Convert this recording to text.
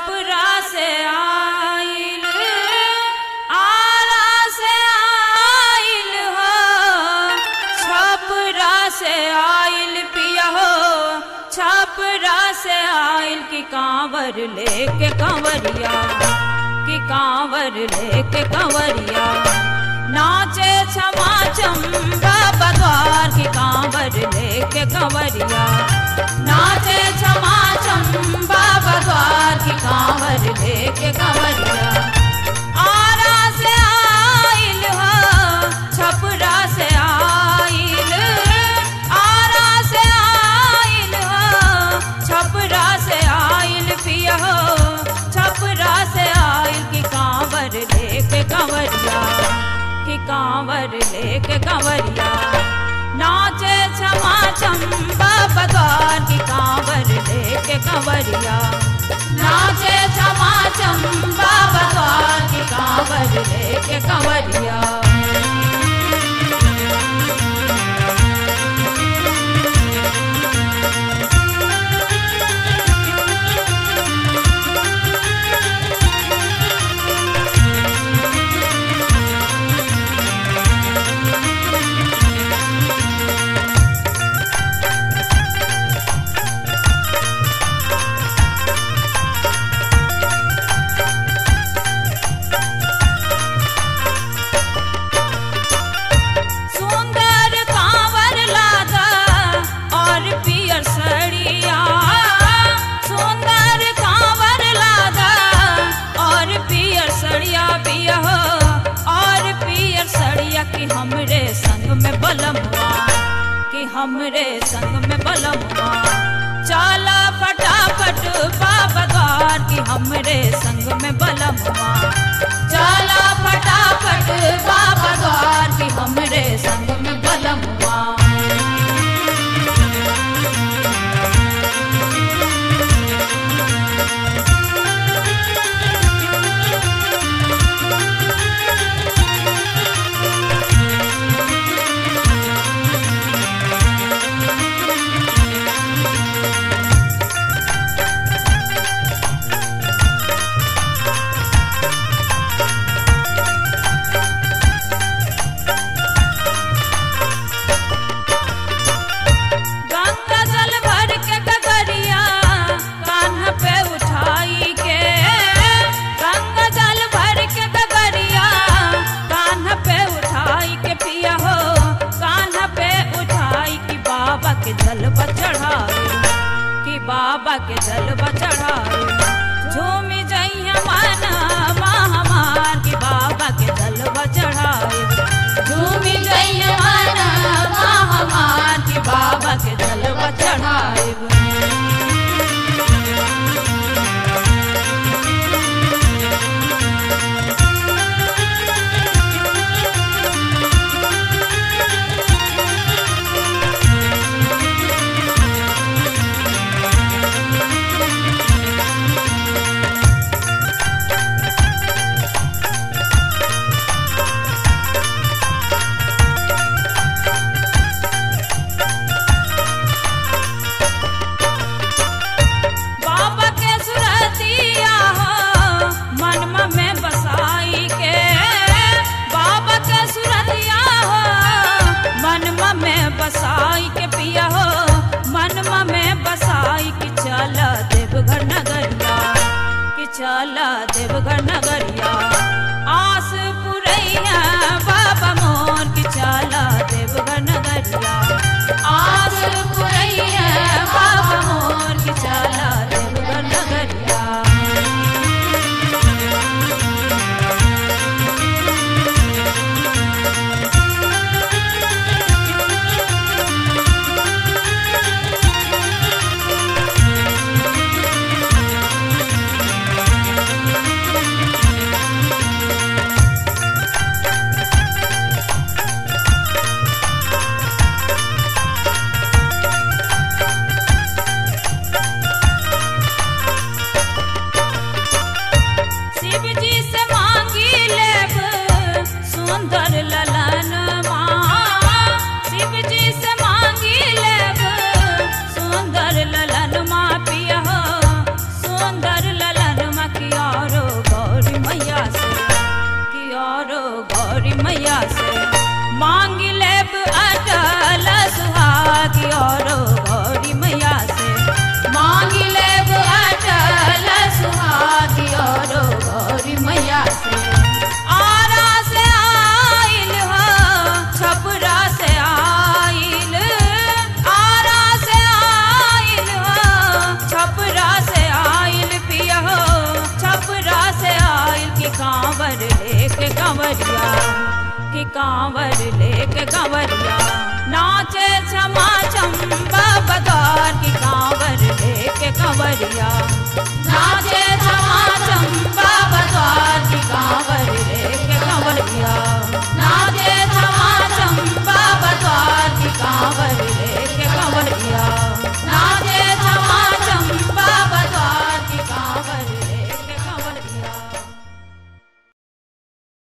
छपरा से आइल आरा से आइल हो छपरा से आइल पिया हो छपरा से आइल की कांवर लेके कंवरिया की कांवर लेके कंवरिया नाचे क्षमा चंबा बद्वार की कांवर लेके कंवरिया नाचे क्षमा चंबा बद्वार की कांवर लेके कंवरिया आरा से आइल हो छपरा से आइल आरा से आइल हो छपरा से आइल पिया हो छपरा से आइल की कांवर लेके कंवरिया की कांवर लेके कंवरिया नाचे क्षमा चंबा बद्वार की कांवर लेके कंवरिया नाचे क्षमा चंबा बद्वार की कांवर लेके कंवरिया सुंदर कांवर लादा और पियर सड़िया सुंदर कांवर लादा और पियर सड़िया पिया हो और पियर सड़िया कि हमरे संग में बलम हुआ कि हमरे संग में बलम हुआ चाला फटाफट बाबा द्वार कि हमरे संग में बलम हुआ चाला फटाफट बाबा द्वार कि हमरे संग में बलम हुआ गंगा जल भर के गगरिया कान्ह पे उठाई के गंगा जल भर के गगरिया कान्ह पे उठाई के पिया हो कान्ह पे उठाई कि बाबा के जलवा चढ़ाए कि बाबा के जलवा चढ़ाए झूमी जइया माना हमार कि बाबा के जलवा चढ़ाए झूमी जइया माना हमार कि बाबा के जलवा चढ़ाए बाबा के सुरतिया हो मनमा में बसाई के बाबा के सुरतिया हो मनमा में बसाई के पिया हो मनमा में बसाई कि चल देवघर नगरिया कि चल देवघर नगरिया आस पुरैया बाबा मोर कि चल देवघर नगरिया आस पुरैया बाबा मोर कि चल देवघर नगरिया कांवरिया कि कांवर लेके कांवरिया नाचे क्षमा चंबा बदार की कांवर लेके कांवरिया नाचे क्षमा चंबा